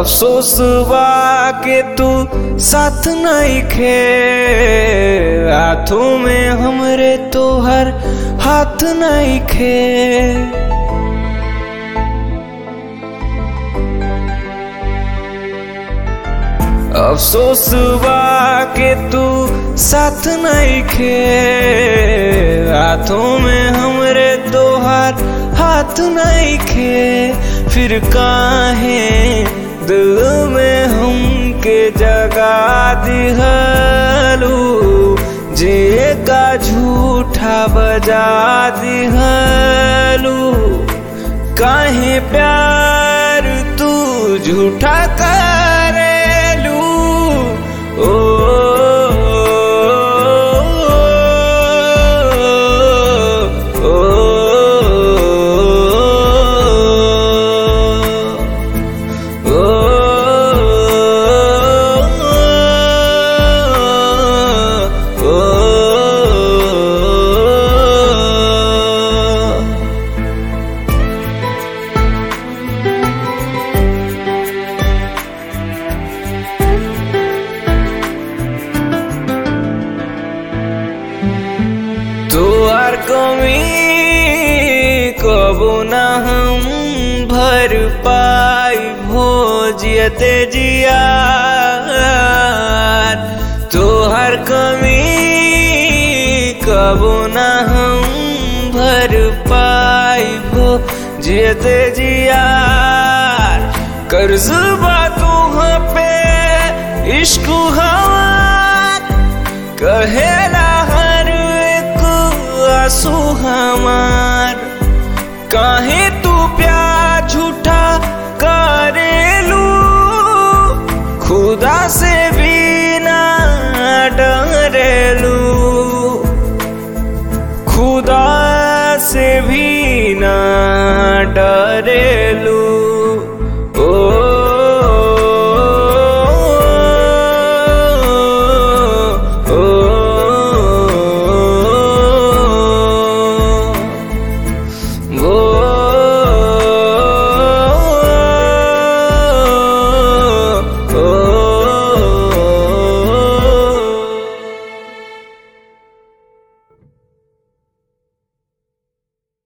अफसोस बा के तू साथ नहीं खे हाथों में हमरे तोहर हाथ नहीं खे अफसोस बा के तू साथ नहीं खे हाथों में हमरे तोहार हाथ नहीं खे फिर काहे दिल में हमके जगा दिहलू जे का झूठा बजा दिहलू काहे प्यार तू झूठा करेलू ओ ओ, ओ, ओ, ओ, तोहर कमी कबो न हम भर पाई भोजियते जिया तोहर कमी कबो न हम भर पाई भोजियते जिया कर्ज बा तुहाँ पे इश्क हमार कहेला हर एक आंसू हमार काहे तू प्यार झूठा करेलू खुदा से भी ना डरेलू खुदा से भी ना डरेलू